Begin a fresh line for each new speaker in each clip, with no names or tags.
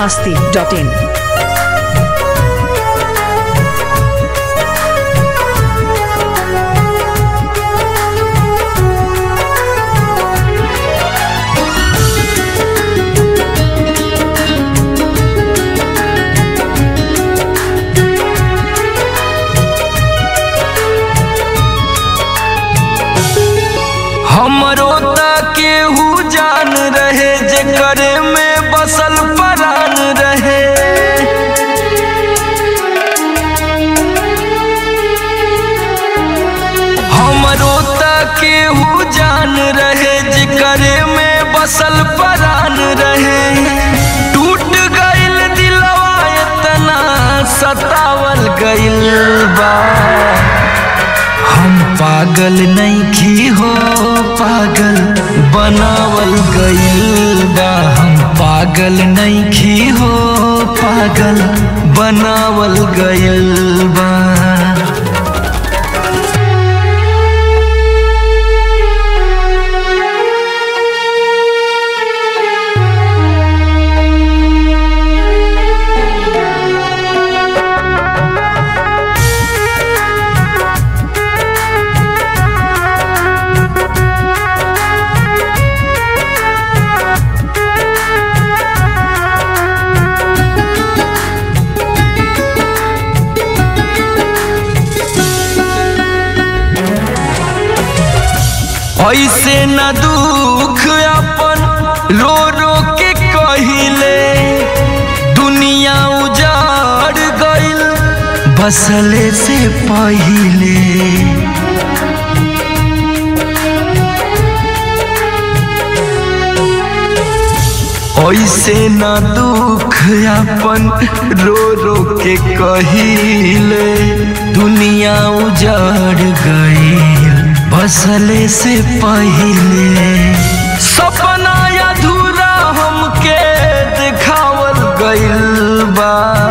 masti.in.
हमरो त केहू जान रहे जेकर में बसल परान रहे हमरो त केहू जान रहे जेकर में बसल परान रहे टूट गइल दिलवा इतना सतावल गइल बा हम पागल नहीं हो पागल बनावल गइल बा हम पागल नहीं हो पागल बनावल गइल बा ऐसे न दुख अपन रो रो के कहिले दुनिया उजाड़ गइल बसले से पहिले ऐसे न दुख अपन रो रो के कहिले दुनिया उजाड़ गइल बसले से पहिले सपना अधूरा हमके दिखावल गइल बा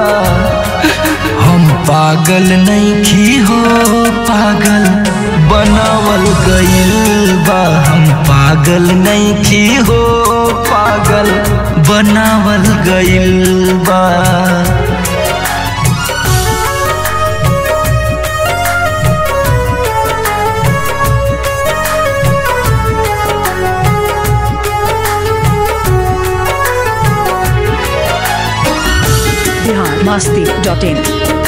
हम पागल नहीं हो पागल बनावल गइल बा हम पागल नहीं हो पागल बनावल गइल बा
Bihar masti.in.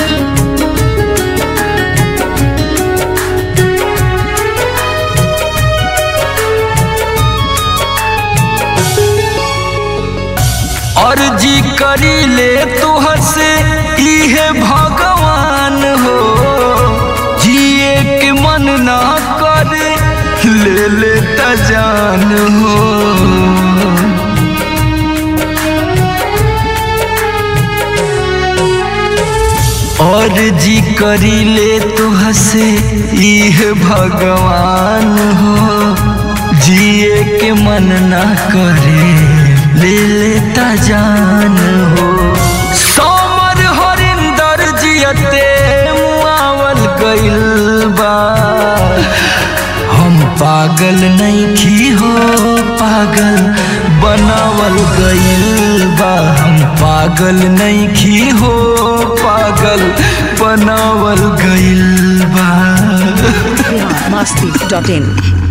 अर्जी करी ले तुहर से इहे भगवान हो जिए के मन ना करे ले ले त जान हो और जी करी ले तुह से इहे भगवान हो जिए के मन ना करे ले लेता जान हो सोमर हरिंदर जियते मुआवल गइल बा हम पागल नहीं हो पागल बनावल गइल बा हम पागल नहीं हो पागल बनावल गइल बा
Bihar masti.in.